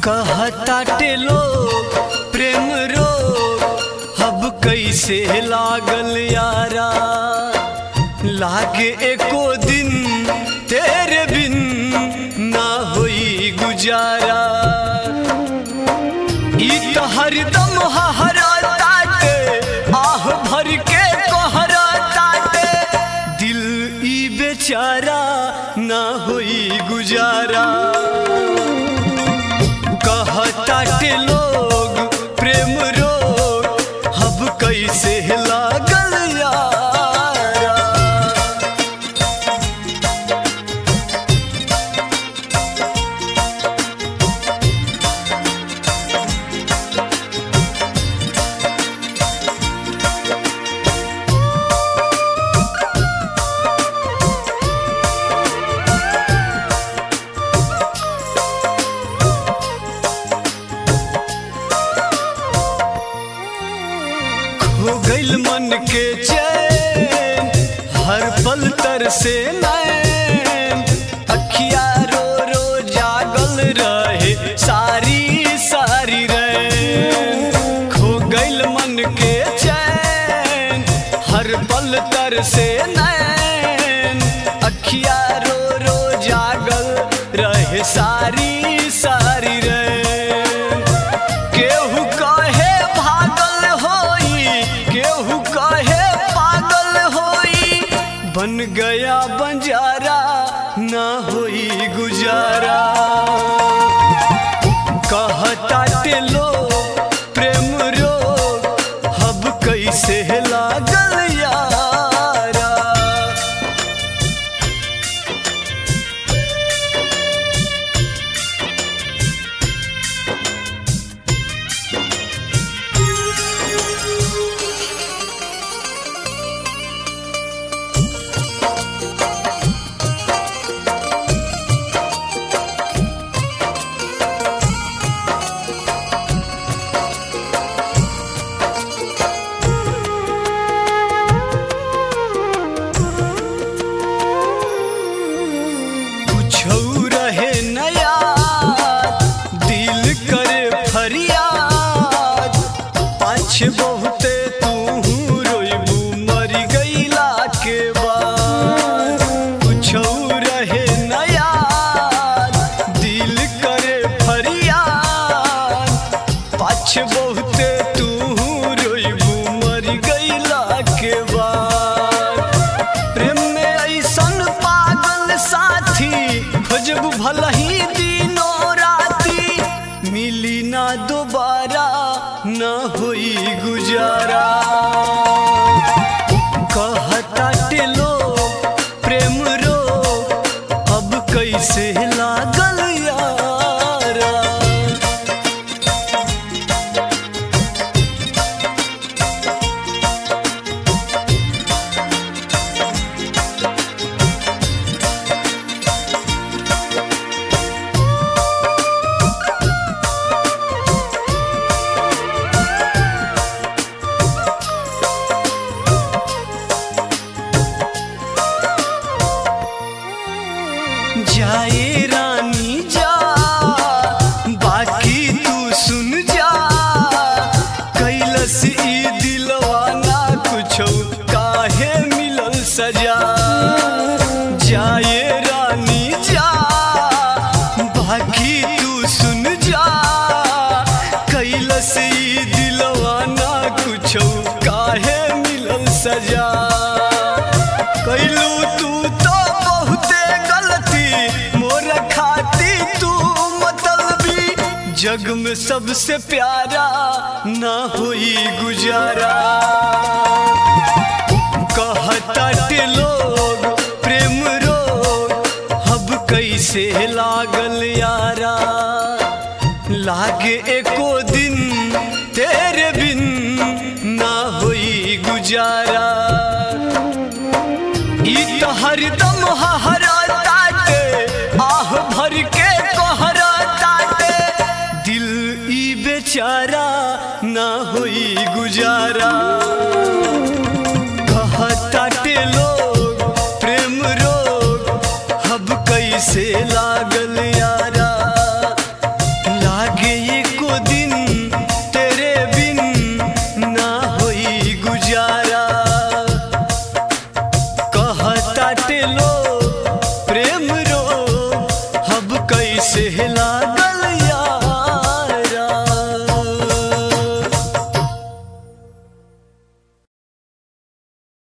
कहताटे लोग प्रेम रोग अब कैसे लागल यारा लागे एको दिन तेरे बिन ना होई गुजारा ई तो हरदम हरा ताटे आह भर के कोहरा ताटे दिल ई बेचारा ना होई गुजारा कहताटे लोग प्रेम रोग अब कैसे लागल यारा खो गइल मन के चैन हर पल तर से नैन अखिया रो रो जागल रहे सारी सारी रैन खो गइल मन के चैन हर पल तर से नैन अखिया रो रो जागल रहे सारी सारी रैन केहू कहे भागल होई केहू कहे पागल होई बन गया बंजारा ना होई गुजारा कहताटे लोग प्रेम रोग अब कैसे लागल यारा कुछौ रहे नया दिल करे फरियाद पाछ बहुते तू रोइबू मरी गईला के बाद कुछौ रहे नया दिल करे फरियाद पाछ बहुते तू रोइबू मरी गईला के बाद प्रेम में ऐसन पागल साथी खोजब भलही दिनों राती मिली ना दोबारा ना होई गुजारा कहताटे लोग प्रेम रोग अब कैसे लागल यारा जाए रानी जा बाकी तू सुन जा कैलस ई दिलवा ना कुछो काहे मिलल सजा जाए रानी जा बाकी तू सुन जा कैलस ई दिलवा ना कुछो काहे मिलल सजा कैलू तू तो बहुते गलती मोर खाती तू मतलबी जग में सबसे प्यारा ना हुई गुजारा कहताटे लोग प्रेम रोग अब कैसे लागल यारा लागे एको दिन तेरे बिन ना हुई गुजारा ई तो हरदम हरा ताटे आह भर के कोहरा ताटे दिल ई बेचारा ना होई गुजारा कहताटे लोग प्रेम रोग अब कैसे लागल यारा लागे ताटे लो प्रेम रो अब कैसे हिला